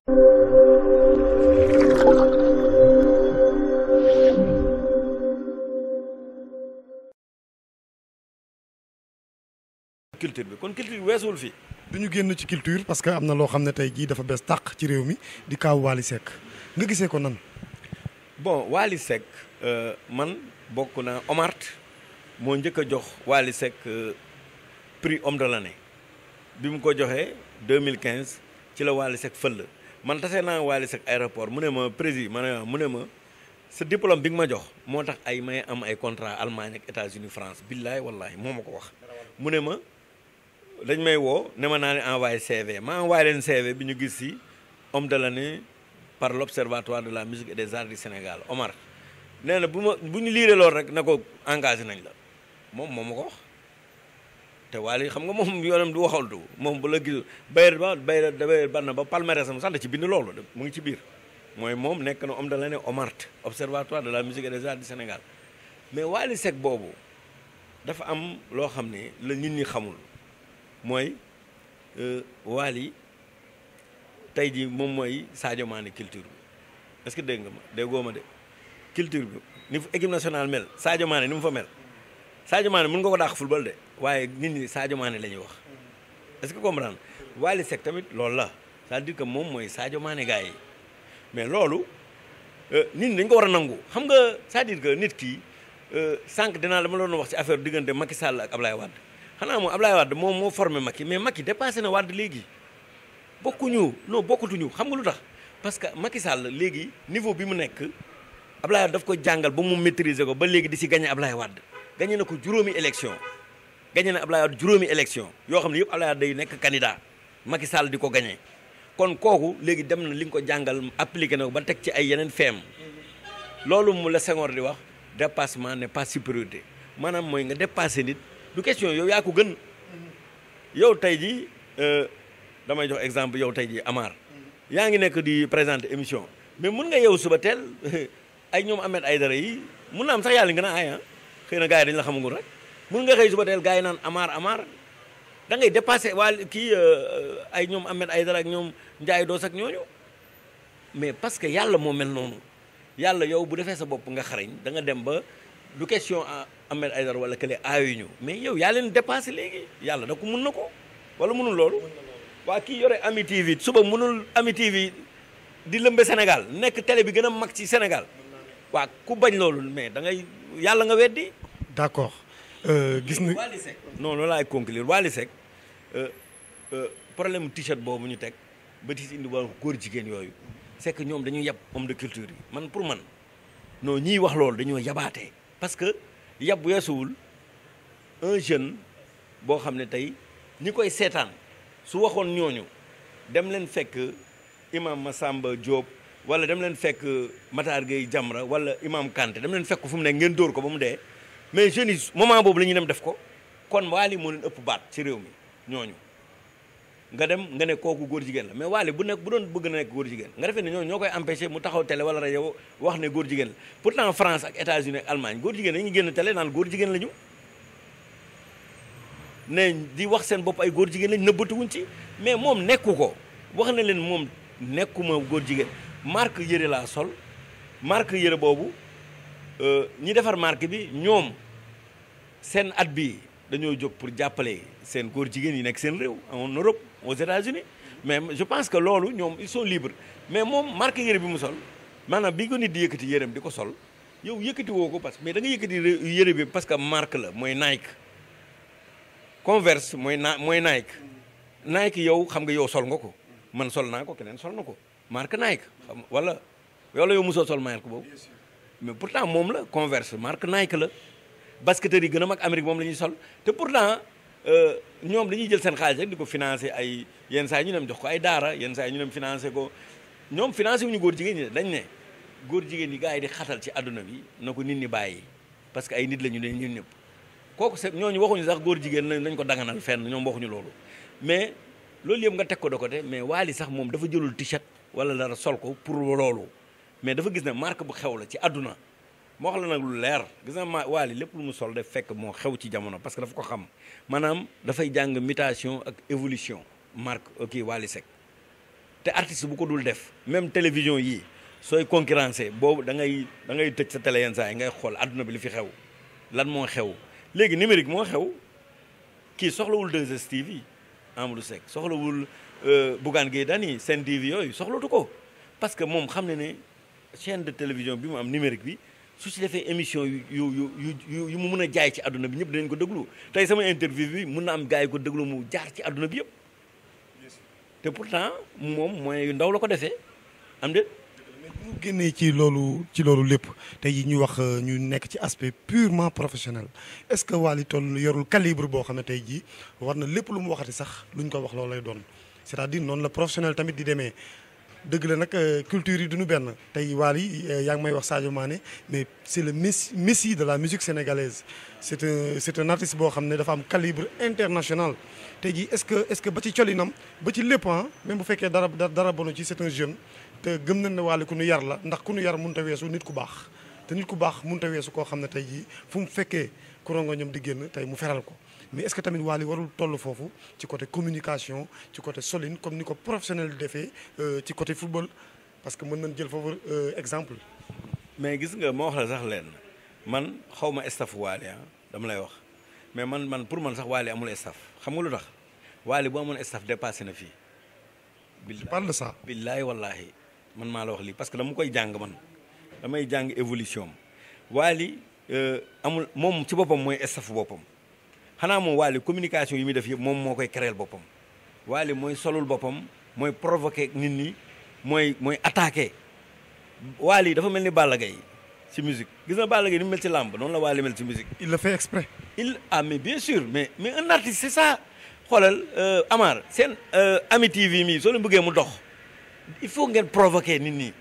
culture bi kon culture bi weesuwul fii du ñu génn ci culture parce que am na loo xam ne tey jii dafa bees tàq ci réew mi di kaaw Wally Seck nga gisee ko nan. bon Wally Seck man bokk naa Omart moo njëkk a jox Wally Seck prix homme de l'année bi mu ko joxee 2015 ci la Wally Seck fël man tase naa Wally Seck aéroport mu ne ma président ma ne mu ne ma sa diplôme bi nga ma jox moo tax ay may am ay contrat Allemagne ak États-Unis France billaay wallahi moo ma ko wax mu ne ma dañ may woo ne ma naa leen envoyé CV ma envoyé leen CV bi ñu gis si homme de l'année par l'observatoire de la musique et des arts du Sénégal Omar nee na bu ma bu ñu liiree loolu rek na ko engagé nañ la moom moom ma ko wax te Wally xam nga moom yoonam du waxaltu moom bu la gis bayre ba bayre da ban na ba palmarès am sax da ci bind loolu mu ngi ci biir mooy moom nekk na homme de l'année Omart observatoire de la musique et des arts du Sénégal mais Wally Seck boobu dafa am loo xam ne la nit ñi xamul mooy Wally tey jii moom mooy Sadio Mané culture bi est-ce que dégg nga ma déggoo ma de culture bi ni fu équipe nationale mel Sadio Mané ni mu fa mel Sadio Mané mën nga ko dàq football de waaye nit ñi Sadio Mané la ñuy wax est-ce que comprendre Wally Seck tamit loolu la c'est-à-dire que moom mooy Sadio Mané gars yi mais loolu nit ñi dañ ko war a nangu xam nga c'est-à-dire que nit ki sànq dinaa dama doon wax ci affaire diggante Macky Sall ak Ablaye Wade xanaa moom Ablaye Wade moom moo formé Macky mais Macky dépassé na Wade léegi bokkuñu non bokkatuñu xam nga lu tax parce que Macky Sall léegi niveau bi mu nekk Ablaye Wade daf ko jàngal ba mu maîtriser ko ba léegi di si gagné Ablaye Wade gagné na ko juróomi élection gagné na Ablaye Wade juróomi élection yoo xam ne yëpp Ablaye Wade day nekk candidat Macky Sall di ko gagné kon kooku léegi dem na li nga ko jàngal appliqué na ko ba teg ci ay yeneen feem loolu mu la Senghor di wax dépassement n'est pas supériorité maanaam mooy nga dépassé nit du question yow yaa ko gën yow tey jii damay jox exemple yow tey jii Amar yaa ngi nekk di présenter émission mais mun nga yow suba teel ay ñoom Ahmed Aïdara yi mun na am sax yàlla nga naan ay ah xëy na gars yi dañu la xamagul rek mun nga xëy suba teel gars yi naan Amar Amar da ngay dépassé waa kii ay ñoom Ahmed Aïdara ak ñoom Ndiaye Doos ak ñooñu mais parce que yàlla moo mel noonu yàlla yow bu defee sa bopp nga xarañ da nga dem ba du question Ahmed Aïdara wala kële aayuñu mais yow yaa leen dépassé léegi yàlla da ko mun na ko wala munul loolu waa kii yore Ami TV suba munul Ami TV di lëmbe Sénégal nekk télé bi gën a mag ci Sénégal waa ku bañ loolu mais da ngay yàlla nga weddi d'accord gis na Wally Seck non loolu laay conclure Wally Seck problème t-shirt boobu ñu teg ba ti indi wàllu góor jigéen yooyu c'est que ñoom dañuy yab homme de culture yi man pour man non ñiy wax loolu dañoo yabaatee parce que yab weesuwul un jeune boo xam ne tey ñi koy seetaan su waxoon ñooñu dem leen fekk imam Massamba Diop wala dem leen fekk Matar Gueye Jamra wala imam Kanté dem leen fekk fu mu ne ngeen dóor ko ba mu dee mais jeunes yi moment boobu la ñuy dem def ko kon Wally moo leen ëpp baat ci réew mi ñooñu nga dem nga ne kooku góor jigéen la mais Wally bu nekk bu doon bëgg na nekk góor jigéen nga defee ne ñooñu ñoo koy empêché mu taxaw télé wala rajo wax ne góor jigéen la pourtant France ak États-Unis ak Allemagne góor jigéen dañuy génn télé naan góor jigéen la ñu ne di wax seen bopp ay góor jigéen lañ nëbbatuwuñ ci mais moom nekku ko wax na leen moom nekkuma góor jigéen marque yëre laa sol marque yëre boobu ñi defar marque bi ñoom seen at bi dañoo jóg pour jàppale seen góor jigéen yi nekk seen réew en Europe aux États-Unis mais je pense que loolu ñoom ils sont libres mais moom marque yëre bi mu sol maanaam bi ko nit di yëkkati yëreem di ko sol yow yëkkati woo ko parce que mais da nga yëkkati yëre bi parce que marque la mooy Nike Converse mooy na mooy Nike Nike yow xam nga yow sol nga ko man sol naa ko keneen sol na ko marque Nike xam wala wala yow mosoo sol marque boobu mais pourtant moom la Converse marque Nike la basketteurs yi gën a mag Amérique moom la ñuy sol te pourtant ñoom dañuy jël seen xaalis rek di ko financer ay yenn saa yi ñu dem jox ko ay daara yenn saa yi ñu dem financer ko ñoom financer wu ñu góor jigéen ñi dañ ne góor jigéen yi gars yi di xatal ci àdduna bi na ko nit ñi bàyyi parce que ay nit la ñu ne ñun ñëpp kooku c'est ñooñu waxuñu sax góor jigéen nañ ko danganal fenn ñoom waxuñu loolu mais loolu yëpp nga teg ko de côté mais Wally sax moom dafa jëlul t-shirt wala dara sol ko pour loolu mais dafa gis ne marque bu xew la ci àdduna moo wax la nag lu leer gis na ma Wally lépp lu mu sol def fekk moo xew ci jamono parce que dafa ko xam maanaam dafay jàng mutation ak évolution marque ok Wally Seck te artiste bu ko dul def même télévision yii sooy concurrencer boobu da ngay da ngay tëj sa télé yenn saa yi ngay xool àdduna bi li fi xew lan moo xew léegi numérique moo xew kii soxlawul 2STV Amadou Seck soxlawul Bougane Gueye Dany Sen TV yooyu soxlatu ko parce que moom xam ne ne chaîne de télévision bi mu am numérique bi su ci defee émission yu yu yu yu mu mun a jaay ci àdduna bi ñëpp dinañ ko déglu tey sama interview bi mun na am gars yi ko déglu mu jaar ci àdduna bi yëpp te pourtant moom mooy yu ndaw la ko defee am de bu ñu génnee ci loolu ci loolu lépp tey jii ñu wax ñu nekk ci aspect purement professionnel est-ce que Wally toll yorul calibre boo xam ne tey jii war na lépp lu mu waxati sax luñ ko wax loolu lay doon c'est-à-dire noonu la professionnel tamit di demee dëgg la nag culture yi duñu benn tey Wally yaa ngi may wax Sadio Mané mais c'est le messi messie de la musique sénégalaise c'est un c'est un artiste boo xam ne dafa am calibre international tey jii est-ce que est-ce que ba ci colinam ba ci lépp ah même bu fekkee dara dara bonu ci c'est un jeune te gëm nañ ne Wally ku nu yar la ndax ku nu yar mënut a weesu nit ku baax te nit ku baax mënut a weesu koo xam ne tey jii fu mu fekkee kurongo ñoom di génn tey mu feral ko mais est-ce que tamit Wally warul toll foofu ci côté communication ci côté solide comme ni ko professionnel di defee ci côté football parce que mën nañ jël foofu exemple. mais gis nga moo wax la sax leen man xaw ma staff Wally ah dama lay wax mais man man pour man sax Wally amul staff xam nga lu tax Wally bu amoon staff dépassé na fii. je parle de ça. billaay wallahi man maa la wax lii parce que dama koy jàng man damay jàng évolution Wally amul moom ci boppam mooy staff boppam. xanaa moom Wally communication yi muy def yëpp moom moo koy créer boppam Wally mooy solul boppam mooy provoquer nit ñi mooy mooy attaquer Wally dafa mel ni Balla Gaye ci musique gis na Balla Gaye ni mu mel ci làmb noonu la Wally mel ci musique il le fait exprès. il ah mais bien sûr mais mais un artiste c'est ça xoolal Amar seen Ami TV mii soo leen bëggee mu dox il faut ngeen provoquer nit ñi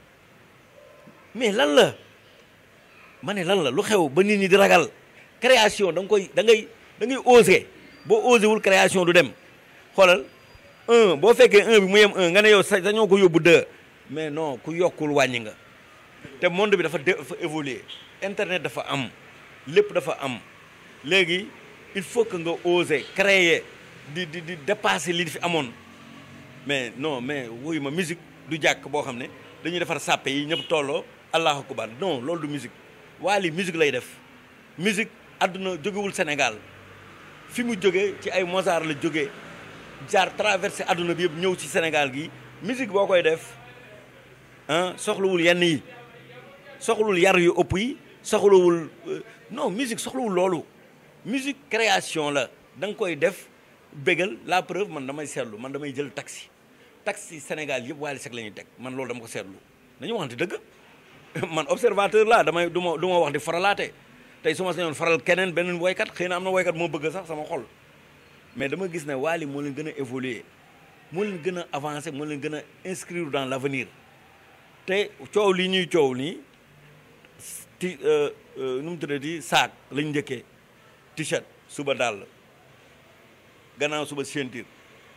mais lan la ma ne lan la lu xew ba nit ñi di ragal création da nga koy da ngay da ngay oser boo osé wul création du dem xoolal un boo fekkee un bi mu yem un nga ne yow sa dañoo ko yóbbu deux mais non ku yokkul wàññi nga te monde bi dafa dafa évoluer internet dafa am lépp dafa am léegi il faut que nga oser créer di di di dépasser li fi amoon mais non mais wuyu ma musique du jàkk boo xam ne dañuy defar sàppe yi ñëpp tolloo allahu akbar non loolu du musique Wally musique lay def musique àdduna jógewul Sénégal fi mu jógee ci ay Mozart la jógee jaar traversé àdduna bi yëpp ñëw ci Sénégal gi musique boo koy def ah soxlawul yenn yi soxlawul yar yu ëpp yi soxlawul non musique soxlawul loolu musique création la da nga koy def bégal la preuve man damay seetlu man damay jël taxi taxi Sénégal yëpp Wally Seck la ñuy teg man loolu dama ko seetlu dañu waxante dëgg man observateur laa damay du ma du ma wax di faralaate tey su ma sañoon faral keneen beneen woykat xëy na am na woykat moo bëgg sax sama xol mais dama gis ne Wally moo leen gën a évoluer moo leen gën a avancer moo leen gën a inscrire dans l'avenir te coow li ñuy coow nii ti nu mu tuddati saak lañ njëkkee t-shirt suba dàll gannaaw suba ceinture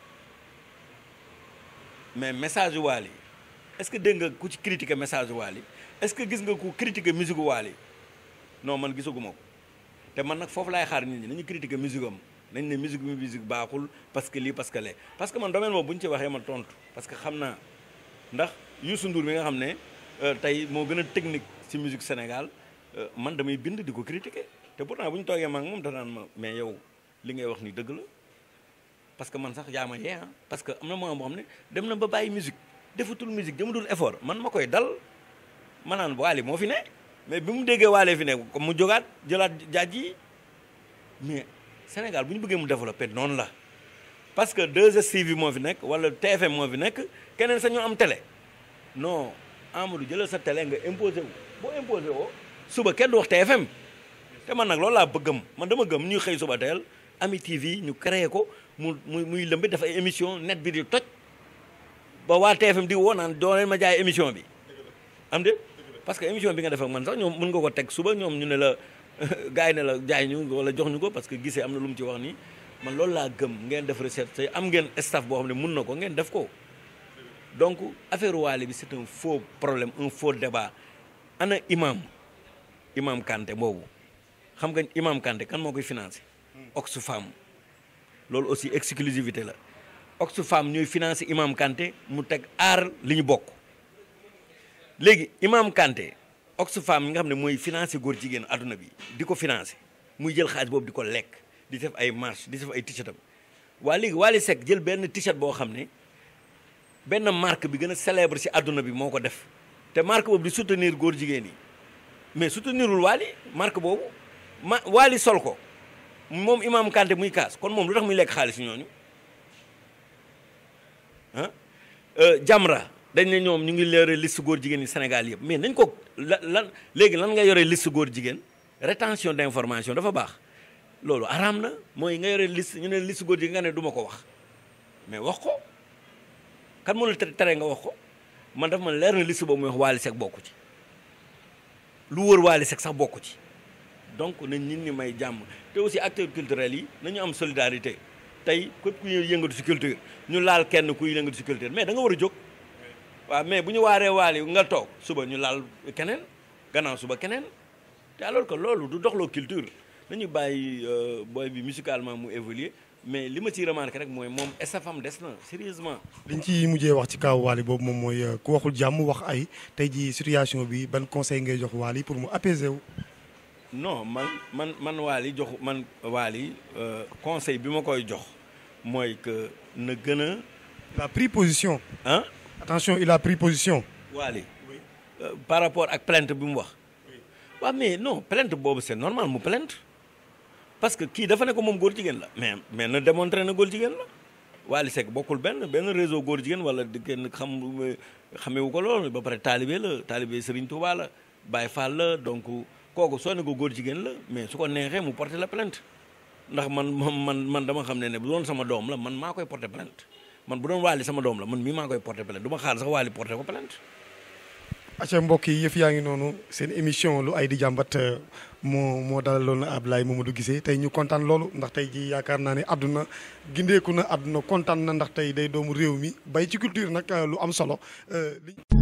mais message yu Wally est-ce que dégg nga ku ci critiquer message yu Wally est-ce que gis nga ku critiquer musique Wally non man gisaguma ko te man nag foofu laay xaar nit ñi nañu critiquer musique am nañ ne musique bi musique baaxul parce que lii parce que lee parce que man domaine moom bu ñu ci waxee ma tontu parce que xam naa ndax Youssou Ndour mi nga xam ne tey moo gën a technique ci musique Sénégal man damay bind di ko critiquer te pourtant bu ñu toogee ma ak moom danaan ma mais yow li ngay wax ni dëgg la parce que man sax yaa ma yee ah parce que am na moment boo xam ne dem na ba bàyyi musique defatul musique jëmadul effort man ma koy dal ma naan Wally moo fi ne mais bi mu déggee Wally fi ne comme mu jógaat jëlaat jaaj yi mais Sénégal bu ñu bëggee mu développer noonu la parce que 2STV moo fi nekk wala TFM moo fi nekk keneen sa ñoo am télé non Amadou jëlal sa télé nga imposé wu boo imposé woo suba kenn du wax TFM te man nag loolu laa bëggam man dama gëm ñuy xëy suba teel Ami TV ñu créé ko mu muy muy lëmbi def ay émission net bi di toj ba waa TFM di woo naan doo leen ma jaay émission bi am de parce que émission bi nga def ak man sax ñoom mën nga ko teg suba ñoom ñu ne la gars yi ne la jaay ñu wala jox ñu ko parce que gisee am na lu mu ci wax nii man loolu laa gëm ngeen def recette te am ngeen staff boo xam ne mun na ko ngeen def ko donc affaire Wally bi c'est un faux problème un faux débat ana imam imam Kanté boobu xam nga imam Kanté kan moo koy financé Oxfam loolu aussi exclusivité la Oxfam ñooy financé Imam Kanté mu teg aar li ñu bokk léegi Imam Kanté Oxfam yi nga xam ne mooy financé góor jigéen adduna bi di ko financé muy jël xaalis boobu di ko lekk di def ay marche di def ay t-shirt am waa léegi Wally Seck jël benn t-shirt boo xam ne benn marque bi gën a célèbre ci adduna bi moo ko def te marque boobu di soutenir góor jigéen yi mais soutenirul Wally marque boobu ma Wally sol ko moom Imam Kanté muy kaas kon moom lu tax muy lekk xaalis ñooñu ah Jamra dañ ne ñoom ñu ngi yore liste góor jigéen yi Sénégal yëpp mais nañ ko la lan léegi lan nga yore liste góor jigéen rétention d'information dafa baax loolu araam na mooy nga yore liste ñu ne liste góor jigéen nga ne du ma ko wax mais wax ko kan moo la tere nga wax ko man dafa man leer na liste boobu muy wax Wally Seck bokku ci lu wër Wally Seck sax bokku ci donc nañ nit ñi may jàmm te aussi acteurs culturels yi nañu am solidarité tey képp ku yëngatu ci culture ñu laal kenn kuy yëngatu ci culture mais da nga war a jóg waaw mais bu ñu waaree Wally nga toog suba ñu laal keneen gannaaw suba keneen te alors que loolu du doxloo culture nañu bàyyi booy bi musicalement mu évoluer mais li ma ciy remarqué rek mooy moom estafam des na sérieusement liñ ci mujjee wax ci kaw Wally boobu moom mooy ku waxul jàmm wax ay tey ji situation bi ban conseil ngay jox Wally pour mu apaiser wu. non man man man Wally jox man Wally conseil bi ma koy jox mooy que na gën a. il a pris position. ah. attention il a pris position. Wally par rapport ak plainte bi mu wax. waaw mais non plainte boobu c'est normal mu plainte parce que kii dafa ne ko moom góor jigéen la mais mais na démontré na góor jigéen la Wally Seck bokkul benn benn réseau góor jigéen wala di kenn xam xamewu ko loolu ba pare taalibe la taalibe Serigne Touba la Baye Fall la donc kooku soo ne ko góor jigéen la mais su ko neexee mu porter la plainte ndax man man man dama xam ne ne bu doon sama doom la man maa koy porter plainte man bu doon Wally sama doom la man mii maa koy porter plainte du ma xaar sax Wally porter ko plainte acca mbokk yi yëf yaa ngi noonu seen émission lu ay di jàmbat moo moo dalaloon na Abdoulaye Mamadou Guissé tey ñu kontaan loolu ndax tey ji yaakaar naa ne àdduna gindeeku na àdduna kontaan na ndax tey day doomu réew mi bay ci culture nag lu am solo